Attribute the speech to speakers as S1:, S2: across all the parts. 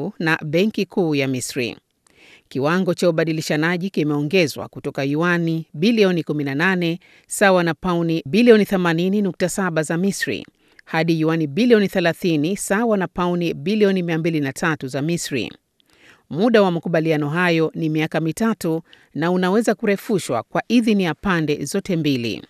S1: EU na Benki Kuu ya Misri. Kiwango cha ubadilishanaji kimeongezwa kutoka yuani bilioni 18 sawa na pauni bilioni 80.7 za Misri hadi yuani bilioni 30 sawa na pauni bilioni 203 za Misri. Muda wa makubaliano hayo ni miaka mitatu na unaweza kurefushwa kwa idhini ya pande zote mbili.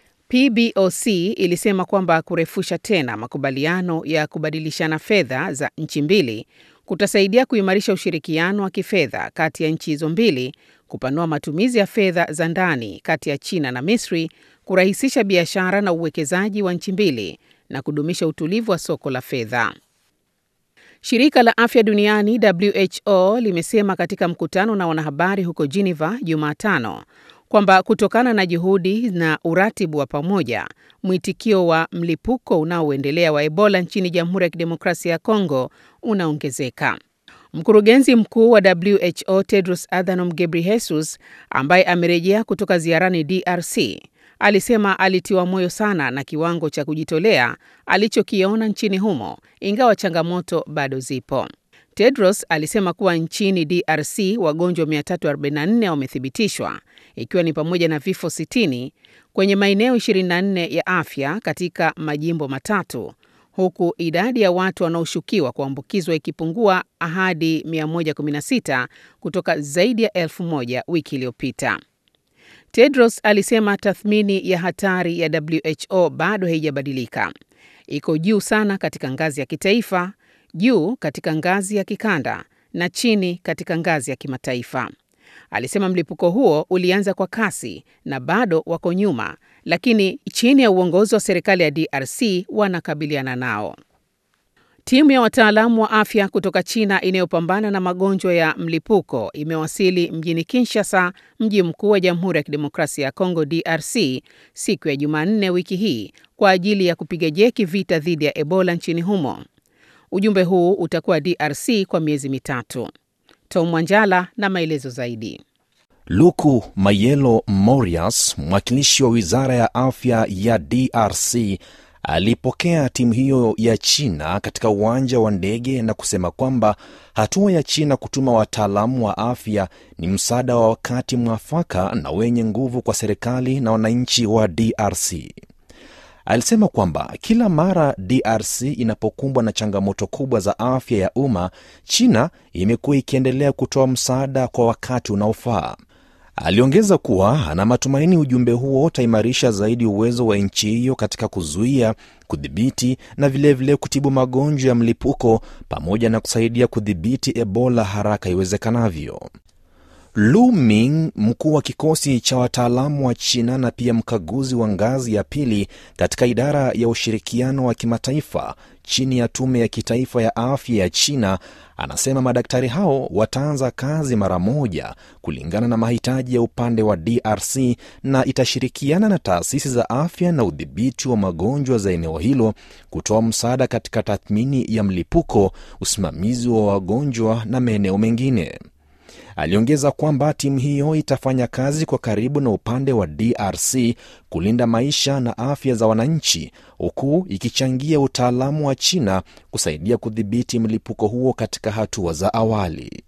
S1: PBOC ilisema kwamba kurefusha tena makubaliano ya kubadilishana fedha za nchi mbili kutasaidia kuimarisha ushirikiano wa kifedha kati ya nchi hizo mbili, kupanua matumizi ya fedha za ndani kati ya China na Misri, kurahisisha biashara na uwekezaji wa nchi mbili na kudumisha utulivu wa soko la fedha. Shirika la Afya Duniani WHO limesema katika mkutano na wanahabari huko Geneva Jumatano kwamba kutokana na juhudi na uratibu wa pamoja, mwitikio wa mlipuko unaoendelea wa Ebola nchini Jamhuri ya Kidemokrasia ya Kongo unaongezeka. Mkurugenzi mkuu wa WHO Tedros Adhanom Ghebreyesus ambaye amerejea kutoka ziarani DRC alisema alitiwa moyo sana na kiwango cha kujitolea alichokiona nchini humo, ingawa changamoto bado zipo. Tedros alisema kuwa nchini DRC wagonjwa 344 wamethibitishwa ikiwa ni pamoja na vifo 60 kwenye maeneo 24 ya afya katika majimbo matatu huku idadi ya watu wanaoshukiwa kuambukizwa ikipungua hadi 116 kutoka zaidi ya elfu moja wiki iliyopita. Tedros alisema tathmini ya hatari ya WHO bado haijabadilika. Iko juu sana katika ngazi ya kitaifa, juu katika ngazi ya kikanda na chini katika ngazi ya kimataifa. Alisema mlipuko huo ulianza kwa kasi na bado wako nyuma, lakini chini ya uongozi wa serikali ya DRC wanakabiliana nao. Timu ya wataalamu wa afya kutoka China inayopambana na magonjwa ya mlipuko imewasili mjini Kinshasa, mji mkuu wa Jamhuri ya Kidemokrasia ya Kongo DRC, siku ya Jumanne wiki hii kwa ajili ya kupiga jeki vita dhidi ya Ebola nchini humo. Ujumbe huu utakuwa DRC kwa miezi mitatu. Tom Wanjala na maelezo zaidi.
S2: Luku Mayelo Morias, mwakilishi wa wizara ya afya ya DRC, alipokea timu hiyo ya China katika uwanja wa ndege na kusema kwamba hatua ya China kutuma wataalamu wa afya ni msaada wa wakati mwafaka na wenye nguvu kwa serikali na wananchi wa DRC. Alisema kwamba kila mara DRC inapokumbwa na changamoto kubwa za afya ya umma, China imekuwa ikiendelea kutoa msaada kwa wakati unaofaa. Aliongeza kuwa ana matumaini ujumbe huo utaimarisha zaidi uwezo wa nchi hiyo katika kuzuia, kudhibiti na vilevile vile kutibu magonjwa ya mlipuko pamoja na kusaidia kudhibiti Ebola haraka iwezekanavyo. Lu Ming, mkuu wa kikosi cha wataalamu wa China na pia mkaguzi wa ngazi ya pili katika idara ya ushirikiano wa kimataifa chini ya tume ya kitaifa ya afya ya China, anasema madaktari hao wataanza kazi mara moja kulingana na mahitaji ya upande wa DRC na itashirikiana na taasisi za afya na udhibiti wa magonjwa za eneo hilo kutoa msaada katika tathmini ya mlipuko, usimamizi wa wagonjwa na maeneo mengine. Aliongeza kwamba timu hiyo itafanya kazi kwa karibu na upande wa DRC kulinda maisha na afya za wananchi, huku ikichangia utaalamu wa China kusaidia kudhibiti mlipuko huo katika hatua za awali.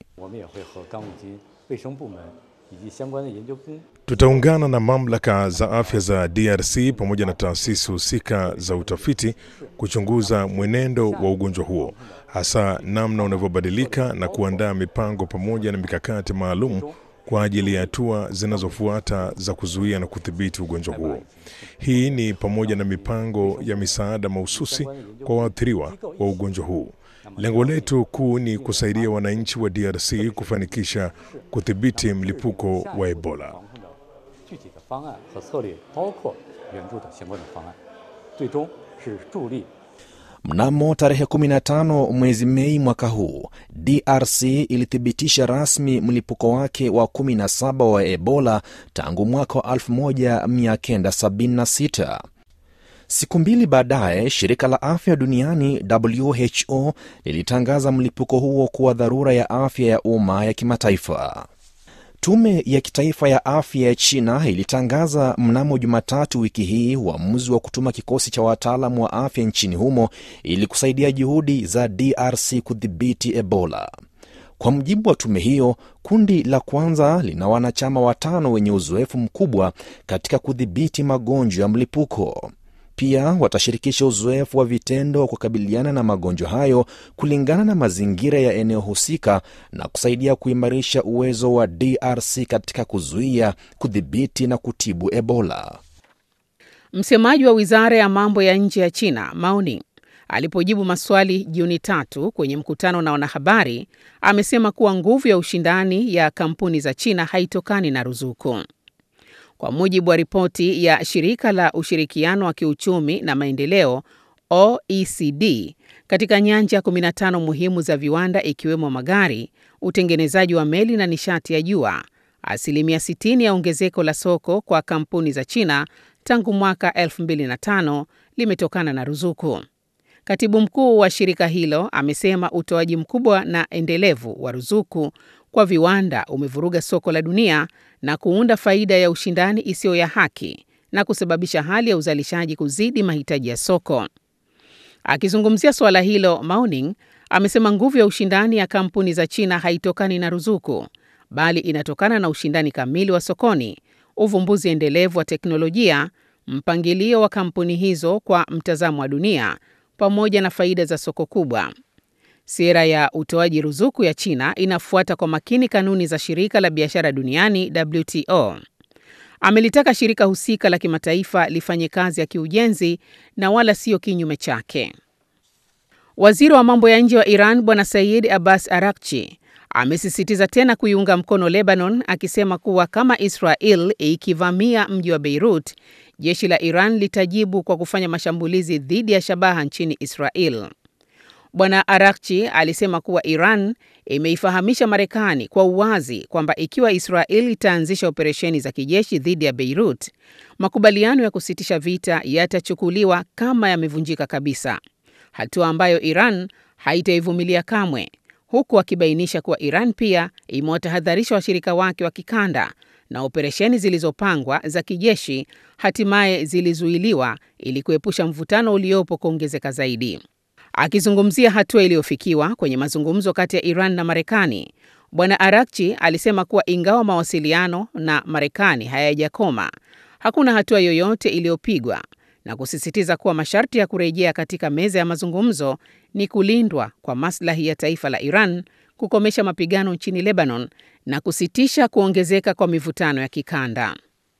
S3: Tutaungana na mamlaka za afya za DRC pamoja na taasisi husika za utafiti kuchunguza mwenendo wa ugonjwa huo, hasa namna unavyobadilika na kuandaa mipango pamoja na mikakati maalum kwa ajili ya hatua zinazofuata za kuzuia na kudhibiti ugonjwa huo. Hii ni pamoja na mipango ya misaada mahususi kwa waathiriwa wa ugonjwa huu. Lengo letu kuu ni kusaidia wananchi wa DRC kufanikisha kudhibiti mlipuko wa Ebola.
S2: Mnamo tarehe 15 mwezi Mei mwaka huu, DRC ilithibitisha rasmi mlipuko wake wa 17 wa Ebola tangu mwaka wa 1976. Siku mbili baadaye, shirika la afya duniani WHO lilitangaza mlipuko huo kuwa dharura ya afya ya umma ya kimataifa. Tume ya kitaifa ya afya ya China ilitangaza mnamo Jumatatu wiki hii uamuzi wa kutuma kikosi cha wataalamu wa afya nchini humo ili kusaidia juhudi za DRC kudhibiti Ebola. Kwa mujibu wa tume hiyo, kundi la kwanza lina wanachama watano wenye uzoefu mkubwa katika kudhibiti magonjwa ya mlipuko. Pia watashirikisha uzoefu wa vitendo wa kukabiliana na magonjwa hayo kulingana na mazingira ya eneo husika na kusaidia kuimarisha uwezo wa DRC katika kuzuia, kudhibiti na kutibu Ebola.
S1: Msemaji wa wizara ya mambo ya nje ya China Mao Ning alipojibu maswali Juni tatu kwenye mkutano na wanahabari amesema kuwa nguvu ya ushindani ya kampuni za China haitokani na ruzuku. Kwa mujibu wa ripoti ya shirika la ushirikiano wa kiuchumi na maendeleo OECD, katika nyanja 15 muhimu za viwanda ikiwemo magari, utengenezaji wa meli na nishati ya jua, asilimia 60 ya ongezeko la soko kwa kampuni za China tangu mwaka 2005 limetokana na ruzuku. Katibu mkuu wa shirika hilo amesema utoaji mkubwa na endelevu wa ruzuku kwa viwanda umevuruga soko la dunia na kuunda faida ya ushindani isiyo ya haki na kusababisha hali ya uzalishaji kuzidi mahitaji ya soko. Akizungumzia suala hilo, Mao Ning amesema nguvu ya ushindani ya kampuni za China haitokani na ruzuku, bali inatokana na ushindani kamili wa sokoni, uvumbuzi endelevu wa teknolojia, mpangilio wa kampuni hizo kwa mtazamo wa dunia pamoja na faida za soko kubwa. Sera ya utoaji ruzuku ya China inafuata kwa makini kanuni za shirika la biashara duniani WTO. Amelitaka shirika husika la kimataifa lifanye kazi ya kiujenzi na wala sio kinyume chake. Waziri wa mambo ya nje wa Iran Bwana Said Abbas Arakchi amesisitiza tena kuiunga mkono Lebanon akisema kuwa kama Israel ikivamia mji wa Beirut, jeshi la Iran litajibu kwa kufanya mashambulizi dhidi ya shabaha nchini Israel. Bwana Arakchi alisema kuwa Iran imeifahamisha Marekani kwa uwazi kwamba ikiwa Israel itaanzisha operesheni za kijeshi dhidi ya Beirut, makubaliano ya kusitisha vita yatachukuliwa kama yamevunjika kabisa, hatua ambayo Iran haitaivumilia kamwe, huku akibainisha kuwa Iran pia imewatahadharisha washirika wake wa kikanda na operesheni zilizopangwa za kijeshi hatimaye zilizuiliwa ili kuepusha mvutano uliopo kuongezeka zaidi. Akizungumzia hatua iliyofikiwa kwenye mazungumzo kati ya Iran na Marekani, Bwana Arakchi alisema kuwa ingawa mawasiliano na Marekani hayajakoma, hakuna hatua yoyote iliyopigwa na kusisitiza kuwa masharti ya kurejea katika meza ya mazungumzo ni kulindwa kwa maslahi ya taifa la Iran, kukomesha mapigano nchini Lebanon na kusitisha kuongezeka kwa mivutano ya kikanda.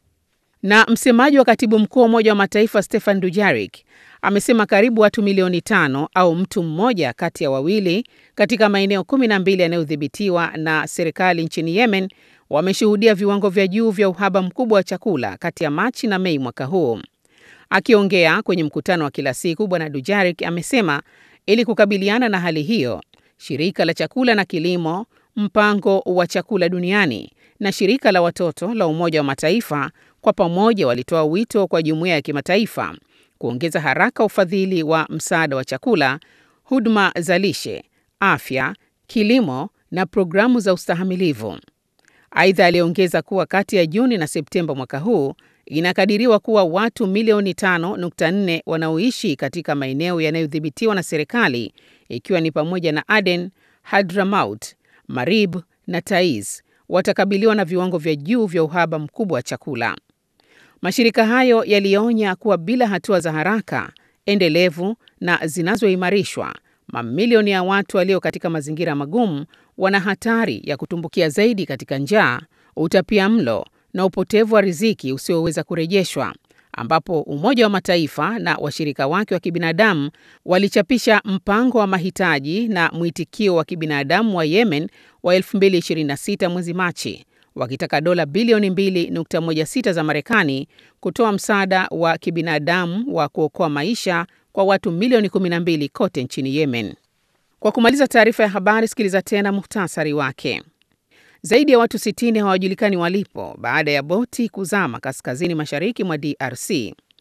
S1: Na msemaji wa katibu mkuu wa Umoja wa Mataifa Stefan Dujarric amesema karibu watu milioni tano au mtu mmoja kati ya wawili katika maeneo kumi na mbili yanayodhibitiwa na serikali nchini Yemen wameshuhudia viwango vya juu vya uhaba mkubwa wa chakula kati ya Machi na Mei mwaka huu. Akiongea kwenye mkutano wa kila siku, Bwana Dujarric amesema ili kukabiliana na hali hiyo, shirika la chakula na kilimo, mpango wa chakula duniani na shirika la watoto la Umoja wa Mataifa kwa pamoja walitoa wito kwa jumuiya ya kimataifa kuongeza haraka ufadhili wa msaada wa chakula, huduma za lishe, afya, kilimo na programu za ustahamilivu. Aidha, aliongeza kuwa kati ya Juni na Septemba mwaka huu inakadiriwa kuwa watu milioni 5.4 wanaoishi katika maeneo yanayodhibitiwa na serikali ikiwa ni pamoja na Aden, Hadramaut, Marib na Taiz watakabiliwa na viwango vya juu vya uhaba mkubwa wa chakula. Mashirika hayo yalionya kuwa bila hatua za haraka, endelevu na zinazoimarishwa, mamilioni ya watu walio katika mazingira magumu wana hatari ya kutumbukia zaidi katika njaa, utapia mlo na upotevu wa riziki usioweza kurejeshwa, ambapo Umoja wa Mataifa na washirika wake wa kibinadamu walichapisha mpango wa mahitaji na mwitikio wa kibinadamu wa Yemen wa 2026 mwezi Machi wakitaka dola bilioni 2.16 za Marekani kutoa msaada wa kibinadamu wa kuokoa maisha kwa watu milioni 12 kote nchini Yemen. Kwa kumaliza taarifa ya habari, sikiliza tena muhtasari wake. Zaidi ya watu 60 hawajulikani walipo baada ya boti kuzama kaskazini mashariki mwa DRC.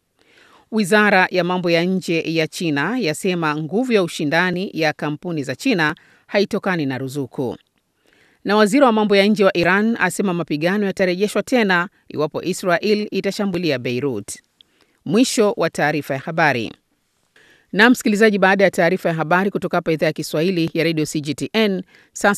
S1: Wizara ya mambo ya nje ya China yasema nguvu ya ushindani ya kampuni za China haitokani na ruzuku. Na waziri wa mambo ya nje wa Iran asema mapigano yatarejeshwa tena iwapo Israel itashambulia Beirut. Mwisho wa taarifa ya habari. Na msikilizaji, baada ya taarifa ya habari kutoka hapa idhaa ya Kiswahili ya Radio CGTN, sasa